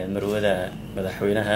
marwada madaxweynaha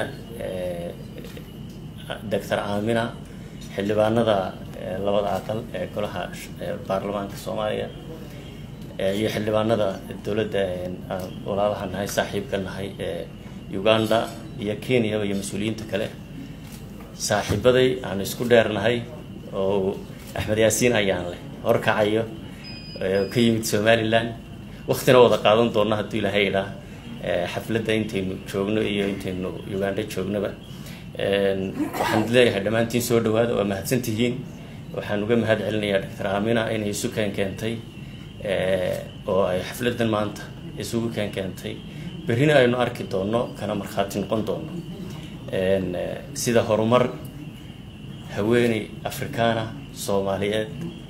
doctor aamina xildhibaanada labada aqal ee golaha baarlamaanka soomaaliya iyo xildhibaanada dowladda aan walaalaha nahay saaxiibka nahay ee uganda iyo kenyaba iyo mas-uuliyiinta kale saaxiibaday aan isku dheernahay oo axmed yaasiin ayaan leh horkacayo ka yimid somalilan waktina wada qaadan doona hadduu ilaahay idhaa xafladda intaynu joogno iyo intaynu uganda joognaba waxaan leeyahay dhammaantiin soo dhawaada waa mahadsantihiin waxaan uga mahad celinayaa doctor aamina inay isu keen keentay oo ay xafladdan maanta isugu keen keentay berrina aynu arki doonno kana markhaati noqon doonno sida horumar haweeney afrikaana soomaaliyeed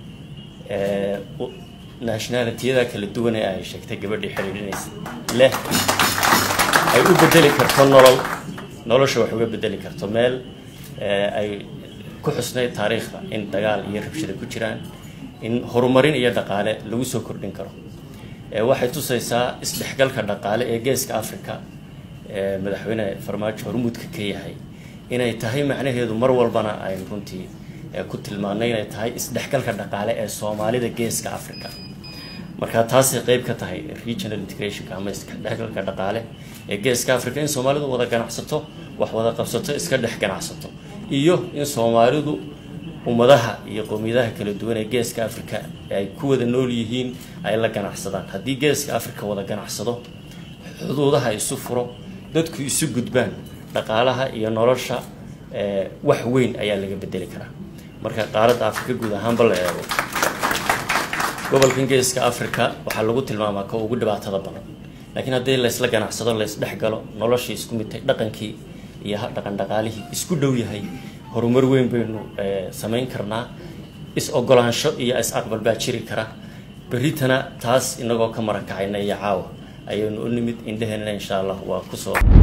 nationalitiyada kala duwan ee ay sheegtay gabadhii xidhiidhinaysa leh ay u bedeli karto nolol nolosha wax uga bedeli karto meel ay ku xusnayd taariikhda in dagaal iyo rabshada ku jiraan in horumarin iyo dhaqaale lagu soo kordhin karo waxay tusaysaa isdhexgalka dhaqaale ee geeska africa madaxweyne farmaajo hormuudka ka yahay inay tahay macnaheedu mar walbana aynu runtii ku tilmaanay inay tahay isdhexgalka dhaqaale ee soomaalida geeska africa marka taasay qeyb ka tahay regional integrationka ama isdhexgalka dhaqaale ee geeska africa in soomaalidu wada ganacsato wax wada qabsato iska dhex ganacsato iyo in soomaalidu ummadaha iyo qowmiyadaha kala duwan ee geeska africa ay ku wada nool yihiin ay la ganacsadaan haddii geeska africa wada ganacsado xuduudaha isu furo dadku isu gudbaan dhaqaalaha iyo nolosha wax weyn ayaa laga bedeli karaa marka qaaradda africa guud ahaanba la eego gobolkan geeska africa waxaa lagu tilmaamaa ka ugu dhibaatada badan laakiin haddii laysla ganacsado laysdhex galo noloshii isku midtay dhaqankii iyo dhaqan dhaqaalihii isku dhow yahay horumar weyn baynu samayn karnaa is ogolaansho iyo is aqbal baa jiri kara berritana taas inagoo ka maran kacayna iyo caawa ayaynu u nimid indheheenna insha allah waa kusoo